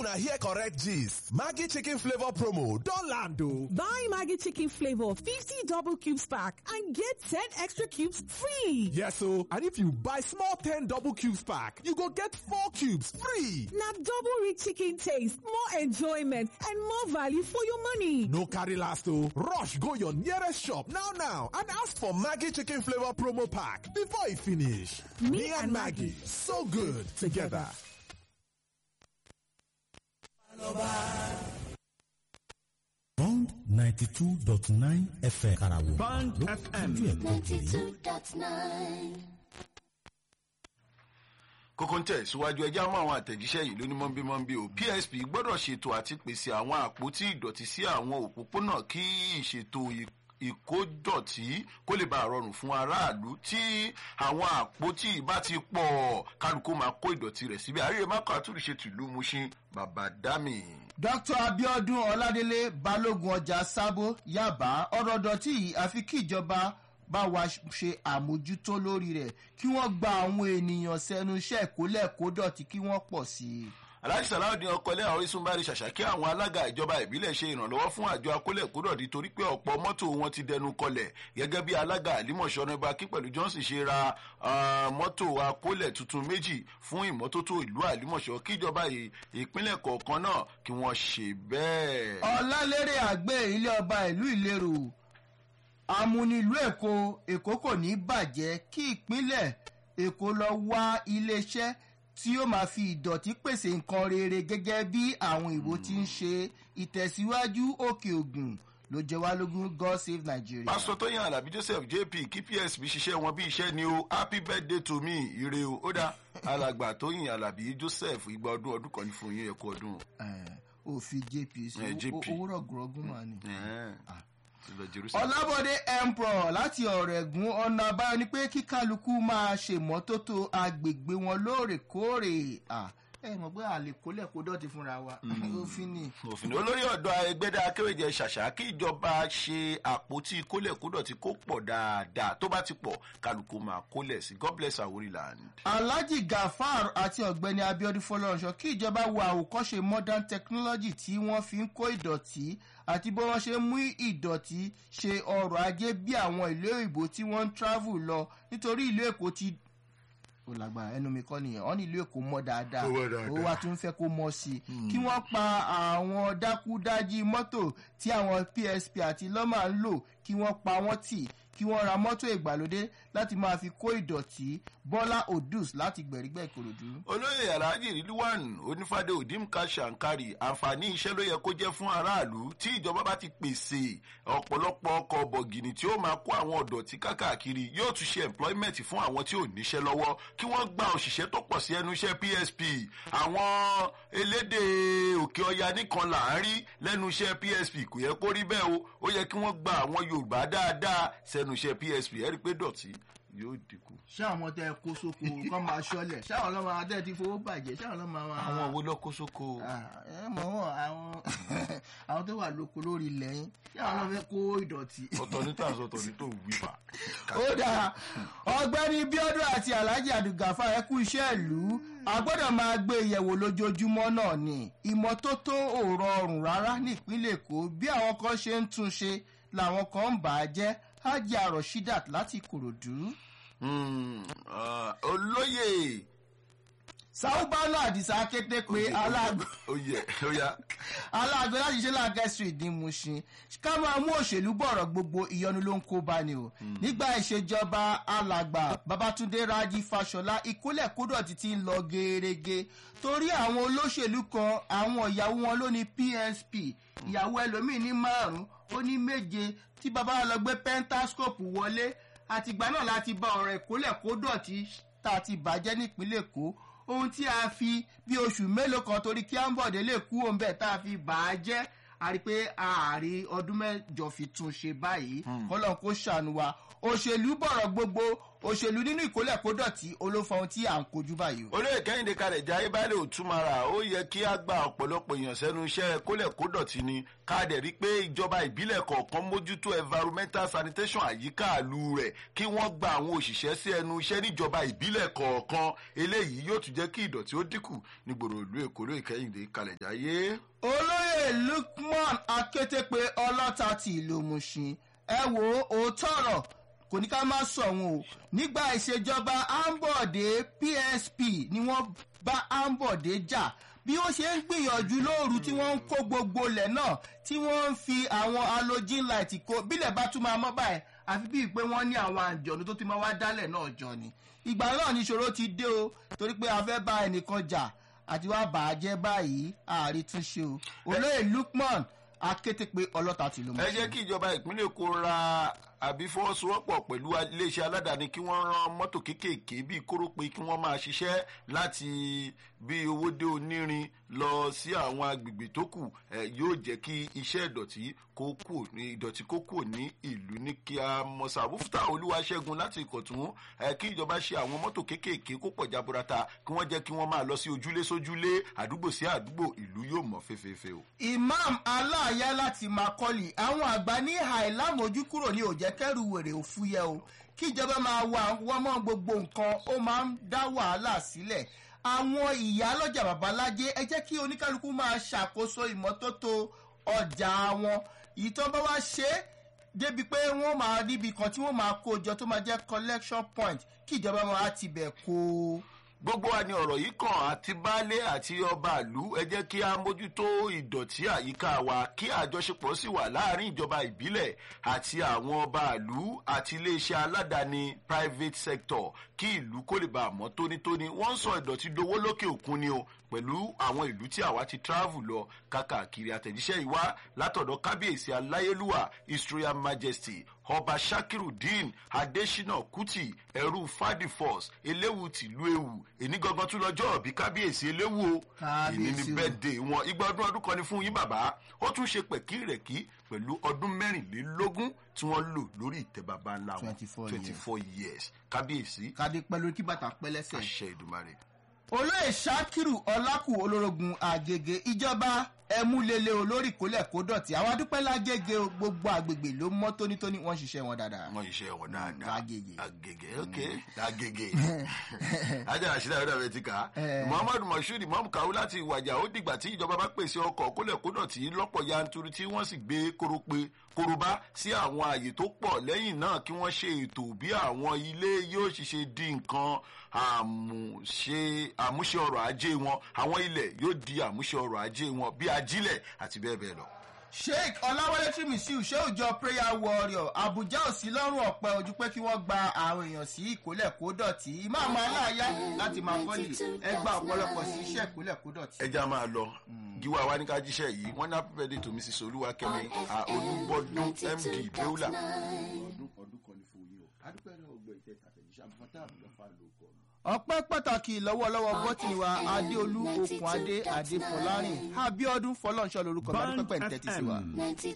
una hear correct gist. Maggie chicken flavor promo don land o. Buy Maggie chicken flavor 50 double cubes pack and get 10 extra cubes free. Yes o, and if you buy small 10 double cubes pack, you go get 4 cubes free. Na double rich chicken taste, more enjoyment and more value for your money. No carry last o. Rush go your nearest shop now now and ask for Maggie chicken flavor promo pack before e finish. Me and Maggie, so good together. Bond ninety two dot nine FM Karawo. Bond Ló FM. kúnjú ẹ̀ kọ́ kiri. 92.9. kókó ń tẹ̀síwájú ẹjẹ́ mọ́ àwọn àtẹ̀jíṣẹ́ yìí lóní mọ́nbímọ́nbí o psp gbọ́dọ̀ ṣètò àti pèsè àwọn àpótí ìdọ̀tí sí àwọn òpópónà kí ìṣètò ì- ìkódọ̀tí kó lè bá rọrùn fún aráàlú tí àwọn àpótí bá ti pọ̀ kálukú máa kó ìdọ̀tí rẹ̀ síbẹ̀ àríyé mákò àtúnṣe tìlú mushin bàbá dámì. dr abiodun ọládélé balógun ọjà sábó yaba ọ̀rọ̀ dọ̀tí yìí àfi kí ìjọba bá wa ṣe àmójútó lórí rẹ̀ kí wọ́n gba àwọn ènìyàn sẹ́nu iṣẹ́ ìkólẹ̀ kó dọ̀tí kí wọ́n pọ̀ sí i. aláàjì sàláùdín ọkọlẹ orísun bá rí ṣàṣàkí àwọn alága ìjọba ìbílẹ̀ ṣe ìrànlọ́wọ́ fún àjọ akólẹ̀ kódọ̀dí torí pé ọ̀pọ̀ mọ́tò wọn ti dẹnu kọlẹ̀ gẹ́gẹ́ bí alága àlímọ̀ṣọ́ ọ̀nàbà kí pẹ̀lú johnson ṣe ra ah, mọ́tò akólẹ̀ tuntun méjì fún ìmọ́tótó ìlú àlímọ̀ṣọ́ kíjọba ì- ìpínlẹ̀ kọ̀ọ̀kan náà kí wọ́n ṣe bẹ́ẹ̀. ọ̀làlérè àgbẹ̀ ilé ọba ìlú ìlérò amúnilú èkó èkó kò ní bàjẹ́ kí ìpínlẹ̀ èkó lọ wá iléeṣẹ́ tí yóò máa fi ìdọ̀tí pèsè nǹkan rere gẹ́gẹ́ bí àwọn ìbò ti ń ṣe ìtẹ̀síwájú òkè ògùn ló jẹ wá lógún god save nigeria. pásítọ̀ tóyìn alábí joseph jp kí psb ṣiṣẹ́ wọn bí iṣẹ́ ni o happy birthday to me ire o ó dá alàgbà tóyìn alábí joseph igba ọdún ọdún kan ní fún yín ẹ̀kọ́ ọdún. Eh, òfin jp sí Eh, JP. owó rọ̀gùrọ̀gùn mà ní. Ẹ̀ẹ́n. Ti lọ Jerusalem. ọlábọ̀dé emperor láti ọ̀rọ̀ ẹ̀gún ọ̀nà àbáyọ ni pé kí kálukú máa ṣèmọ́tótó agbègbè wọn lóòrèkóòrè Ah, ẹ mọ̀ pé àlè kólẹ̀ kó dọ̀tí fúnra wa òfin ni. òfin olórí ọ̀dọ́ ẹgbẹ́dá akéwèjẹ ṣàṣà kí ìjọba ṣe àpótí kólẹ̀kódọ̀ tí kò pọ̀ dáadáa tó bá ti pọ̀ kálukú máa kólẹ̀ sí god bless our land. alhaji gafar àti ọ̀gbẹ́ni abiodun fọlọ́runṣọ kí ìjọba wo àwòkọ́ṣe modern technology tí wọ́n fi ń kó ìdọ̀tí àti bí wọ́n ṣe ń mú ìdọ̀tí ṣe ọrọ̀ ajé bí àwọn ìlú òyìnbó tí wọ́n ń travel lọ nítorí ìlú èkó ti ó lágbára ẹnu mi kọ́ nìyẹn wọ́n ní ìlú èkó mọ́ dáadáa Ó mọ́ dáadáa. ó wá tún fẹ́ kó mọ́ sí i kí wọ́n pa àwọn dákúdájí mọ́tò tí àwọn psp àti lọ́mà ń lò kí wọ́n pa wọ́n tì kí wọ́n ra mọ́tò ìgbàlódé láti máa fi kó ìdọ̀tí bọ́lá odus láti gbẹ̀rígbẹ̀ ìkòròdú. olóyè alhaji rilwan onífàdé odimka shankari àǹfààní iṣẹ́ ló yẹ kó jẹ́ fún aráàlú tí ìjọba bá ti pèsè ọ̀pọ̀lọpọ̀ ọkọ̀ bọ̀gìnì tí ó máa kó àwọn ọ̀dọ̀tí káàkiri yóò tún ṣe employment fún àwọn tí ò níṣẹ́ lọ́wọ́ kí wọ́n gba òṣìṣẹ́ tó pọ̀ sí ẹnu iṣẹ́ psp àwọn elédè òkè ọya nìkan là ń rí lẹ́nu iṣẹ́ psp kò yẹ kó rí bẹ́ẹ̀ o ó yẹ kí wọ́n gba àwọn yorùbá dáadáa sẹ́nu iṣẹ́ psp ẹ rí i pé dọ̀tí yóò dínkù. ṣé àwọn tẹ kó sóko kọ́ máa ṣọlẹ̀ ṣé àwọn ọlọ́mọ adé ti fowó bàjẹ́ ṣé àwọn ọlọ́mọ àwọn. àwọn wo lọ́kọ́ sóko. Ah, ẹ mọ̀ wọ́n àwọn àwọn tó wà lóko lórí ilẹ̀ yín ṣé àwọn ọlọ́mọ fẹ́ kó ìdọ̀tí. ọ̀tọ̀ ní tàǹsọ̀ ọ̀tọ̀ ní tó wí pa. ó dáa ọgbẹ́ni bíọ́dún àti alhaji adugafa ẹ kú iṣẹ́ ìlú a gbọ́dọ̀ máa gbé ìyẹ̀wò lójoojúmọ́ náà ni ìmọ́tótó ò rọrùn rárá nípínlẹ̀ èkó bí àwọn kan ṣe ń tún ṣe làwọn kan ń bà á jẹ́ hajj aroshidat láti kòròdú. Hmm, ah, olóyè sáúbánà àdìsá kété pé aláàgbò oyè oya aláàgbé láti ṣe láàgẹ́ street ní mushin ká máa mú òṣèlú bọ̀rọ̀ gbogbo ìyọnu ló ń kó bá ni o nígbà ìṣèjọba alàgbà babatunde raji fashola ìkólẹ̀ kódọ̀tì ti ń lọ gerege torí àwọn olóṣèlú kan àwọn ìyàwó wọn ló ní psp ìyàwó ẹlòmíín ní márùn ó ní méje tí baba wa lọ gbé pentascope wọlé àtìgbà náà láti bá ọ̀rọ̀ ìkólẹ̀ kódọ̀tì tá a ti bàjẹ́ nípínlẹ̀ èkó ohun tí a fi bí oṣù mélòó kan torí kí ambode lè kú òun bẹ́ẹ̀ tá a fi bà á jẹ́ a rí i pé ààrí ọdún mẹ́jọ fi tún ṣe báyìí kọ́lọ́n kó ṣàánú wa òṣèlú bọ̀rọ̀ gbogbo òṣèlú nínú ìkólẹ̀ kó dọ̀tí olófo ohun tí à ń kojú báyìí o. olóyè kẹ́hìndé kalẹ̀ jẹ́ ayébálẹ̀ òtúmọ̀ra ó yẹ kí á gba ọ̀pọ̀lọpọ̀ èèyàn sẹ́nu iṣẹ́ kólẹ̀ kó dọ̀tí ni káàdẹ̀ rí pé ìjọba ìbílẹ̀ kọ̀ọ̀kan mójútó environmental sanitation àyíká àlù rẹ̀ kí wọ́n gba àwọn òṣìṣẹ́ sí ẹnu iṣẹ́ níjọba ìbílẹ̀ kọ̀ọ̀kan eléyìí yóò tún jẹ́ kí ìdọ̀tí ó dínkù nígboro ìlú èkó lóyè kẹ́hìndé kalẹ̀ jáyé. olóyè lukman akétépe ọlọ́ta ti ìlú mushin ẹ wo òótọ́ ọ̀rọ̀ kò ní ká má sọ wọn o nígbà ìṣèjọba ambode psp ni wọ́n bá ambode jà bí wọ́n ṣe ń gbìyànjú lóru tí wọ́n ń kó gbogbo ilẹ̀ náà tí wọ́n ń fi àwọn halogen light kó bílẹ̀ bá tún máa mọ́ báyìí àfi bíi pé wọ́n ní àwọn àjọ̀nù tó ti máa wá dálẹ̀ náà jọ ni ìgbà náà ní ìṣòro ti dé o torí pé a fẹ́ bá ẹnìkan jà àti wá bàá jẹ́ báyìí ààrí túnṣe o olóyè lukman akétépe ọlọ́ta ti ló mọ̀ ẹ jẹ́ kí ìjọba ìpínlẹ̀ èkó ra àbí fọwọ́sowọ́pọ̀ pẹ̀lú iléeṣẹ́ aládàáni kí wọ́n rán mọ́tò kéékèèké bíi kórópè kí wọ́n máa ṣiṣẹ́ láti bí owó dé onírin lọ sí àwọn agbègbè tó kù ẹ yóò jẹ́ kí iṣẹ́ ìdọ̀tí kó kù ní ìdọ̀tí kó kù ní ìlú ní kí a mọ̀ sàbúfútà olúwaṣẹ́gun láti ìkọ̀tún ẹ kí ìjọba ṣe àwọn mọ́tò kéékèèké kó pọ̀ jaburata kí wọ́n jẹ́ kí wọ́n máa lọ sí ojúlé sójúlé àdúgbò sí àdúgbò ìlú yóò mọ̀ fẹ́fẹ́fẹ́ o. imam aláàyá láti makọ́lì àwọn àgbà ní àìlámojú kúrò ní òjẹ́ kẹ́rù wèrè òfúyẹ́ o kíjọba máa wà wọ́n mọ́ gbogbo nǹkan ó máa ń dá wàhálà sílẹ̀ àwọn ìyá lọ́jà babalájé ẹ jẹ́ kí oníkálukú máa ṣàkóso ìmọ́tótó ọjà wọn ìtọ́ bá wá ṣe é débi pé wọ́n máa níbi kan tí wọ́n máa kó jọ tó máa jẹ́ collection point kíjọba máa ti bẹ̀ kó o gbogbo wa ni ọ̀rọ̀ yìí kàn àti baálé àti ọba ìlú ẹ jẹ́ kí a mójútó ìdọ̀tí àyíká wa kí àjọṣepọ̀ sì wà láàrin ìjọba ìbílẹ̀ àti àwọn ọba ìlú àti iléeṣẹ́ aládàáni private sector kí ìlú kó lè bá a mọ́ tónítóní wọ́n ń sọ ìdọ̀tí dowó lókè òkun ni o pẹ̀lú àwọn ìlú tí àwa ti travel lọ kákàkiri àtẹ̀jíṣẹ́ ìwá látọ̀dọ̀ kábíyèsí aláyélúwà his royal majesty ọba shakirudeen adesina kuti ẹrú fadifos eléwu tìlú ewu èní gangan tún lọ́jọ́ òbí kábíyèsí eléwu o èní ni bẹ́ẹ̀dẹ̀ wọn igba ọdún ọdún kan ni fún yín bàbá ó tún ṣe pẹ̀kírẹ̀kí pẹ̀lú ọdún mẹ́rìnlélógún tí wọ́n lò lórí ìtẹ́ bàbá ńlá wọn 24 twenty four years kábíyèsí kádé pẹ̀lú kí bàtà pẹ́ lẹ́sẹ̀. àṣẹ ìdùmarè. olóyè sakiru ọlákù olórogún àgègè ìjọba ẹmúlélẹ olórí kólẹ̀ kó dọ̀tí àwọn adúpẹ́ lágége o, gbogbo àgbègbè ló mọ́ tónítóní wọ́n ṣiṣẹ́ wọn dáadáa. wọn iṣẹ́ wọn dáadáa Agege. agege ok agege ajá àṣírí àwọn ọ̀dọ́ ti kà á Eh. muhammadu moshood imam kawu láti ìwàjà ó dìgbà tí ìjọba bá pèsè ọkọ̀ kólẹ̀kódọ̀tí lọ́pọ̀ yanturu tí wọ́n sì gbé kórópè kóróbá sí àwọn ààyè tó pọ̀ lẹ́yìn náà kí wọ́n ṣe ètò bí àwọn ilé yóò ṣiṣẹ́ di nǹkan àmúṣe àmúṣe ọrọ̀ ajé wọn àwọn ilẹ̀ yóò di àmúṣe ọrọ̀ ajé wọn bí ajílẹ̀ àti bẹ́ẹ̀ bẹ́ẹ̀ lọ. sheik ọláwálé tìmísíù ṣé òjò prayer warrior abuja ò sí lọ́rùn ọ̀pẹ ojú pé kí wọ́n gba àwọn èèyàn sí ìkólẹ̀ kó dọ̀tí ìmáàmù aláàyá láti máa kọ́lì ẹ gba ọ̀pọ̀lọpọ̀ sí iṣẹ́ ìkólẹ̀ kó dọ̀tí. ẹja máa lọ gíwá wa ní ká jíṣẹ́ yìí wọ́n ní happy birthday to mrs olúwakẹ́mi olúbọ́dún md deula. ọdún ọdún kan ní fún yín o adúpẹ́ náà gbọ́ ìtẹ́ àtẹ̀jíṣẹ́ àbúfátà àbúlọ́fà ló kọ́ mi. ọpẹ́ pàtàkì lọ́wọ́lọ́wọ́ bọ́tìnì wa adéolú okùn adé adé fọlárìn abiodun fọlọ́nṣọ́ lorúkọ mi adúpẹ́ pẹ̀ ń tẹ́tí sí wa. ninety